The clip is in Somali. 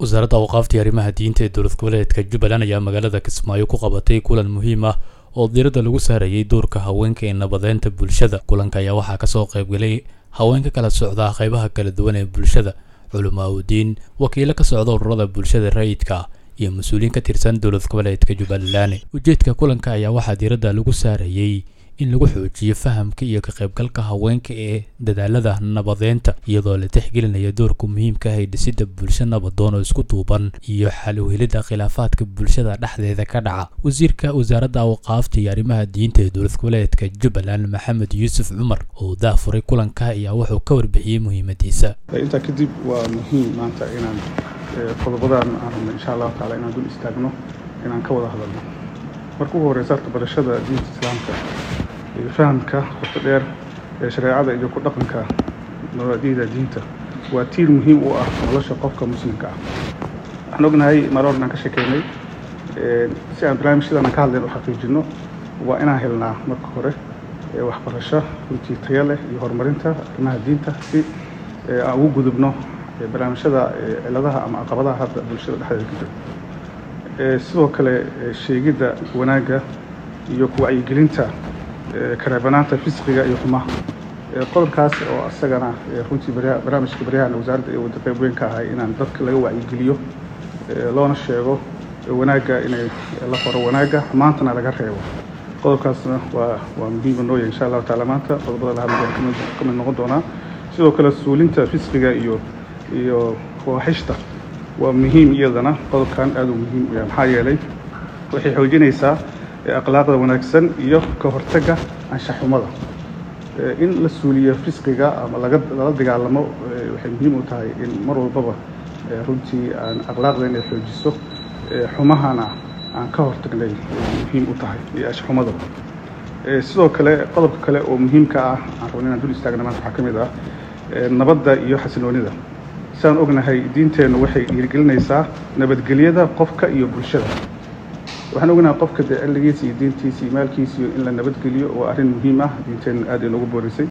wasaaradda awqaaftii arrimaha diinta ee dowlad goboleedka jubbaland ayaa magaalada kismaayo ku qabatay kulan muhiim ah oo diiradda lagu saarayay doorka haweenka ee nabadeynta bulshada kulanka ayaa waxaa kasoo qaybgalay haweenka kala socda qaybaha kala duwan ee bulshada culamaa udiin wakiilo ka socda ururada bulshada rayidka iyo mas-uuliyiin ka tirsan dowlad goboleedka jubbaland ujeedka kulanka ayaa waxaa diiradda lagu saarayay in lagu xoojiyo fahamka iyo ka qaybgalka haweenka ee dadaalada nabadeynta iyadoo la tixgelinayo doorka muhiimka ah ee dhisidda bulsho nabadoon oo isku duuban iyo xal u helidda khilaafaadka bulshada dhexdeeda ka dhaca wasiirka wasaaradda awqaafta iyo arrimaha diinta ee dowlad goboleedka jubbaland maxamed yuusuf cumar oo daafuray kulanka ayaa wuxuu ka warbixiyey muhiimadiisa intaa kadib waa muhiim maanta inaan qodobadan aan rabno insha allahu taala inaan dul istaagno inaan ka wada hadalno marka ugu horeysa horta barashada diinta islaamka iyo fahamka qoto dheer ee shareecada iyo ku dhaqanka mabaadi'da diinta waa tiir muhiim u ah nolosha qofka muslimka ah waxaan ognahay mar hor inaan ka sheekeynay si aan barnaamijyadan ka hadlayn u xaqiijino waa inaan helnaa marka hore waxbarasho runtii tayo leh iyo horumarinta arrimaha diinta si aan ugu gudubno barnaamijyada ciladaha ama caqabadaha hadda bulshada dhexdeeda ka jira sidoo kale sheegidda wanaagga iyo kuwacyigelinta kareebanaanta fisqiga iyo xumaha qodobkaas oo isagana runtii barnaamijka baryahan wasaaradda ee wada qayb weyn ka ahay inaan dadka laga wacyigeliyo loona sheego wanaagga inay la qoro wanaagga xumaantana laga reebo qodobkaasna waa waa muhiima nooya insha allahu taala maanta qodobada lahadla ka mid noqon doonaa sidoo kale suulinta fisqiga iyo iyo fawaaxishta waa muhiim iyadana qodobkan aad u muhiim u yahay maxaa yeelay waxay xoojinaysaa akhlaaqda wanaagsan iyo ka hortagga anshaxumada in la suuliyo fisqiga ama laga lala dagaalamo waxay muhiim u tahay in mar walbaba runtii aan akhlaaqda inay xoojiso xumahana aan ka hortagnay muhiim u tahay iyo anshaxumada sidoo kale qodobka kale oo muhiimka ah aan rabno inaan dul istaagna maanta waxaa ka mid ah nabadda iyo xasiloonida sidaan ognahay diinteennu waxay dhiirigelinaysaa nabadgelyada qofka iyo bulshada waxaan ognahay qofka dee cilligiisa iyo diintiisa iyo maalkiisa iyo in la nabadgeliyo waa arrin muhiim ah diinteennu aad ay noogu boorisay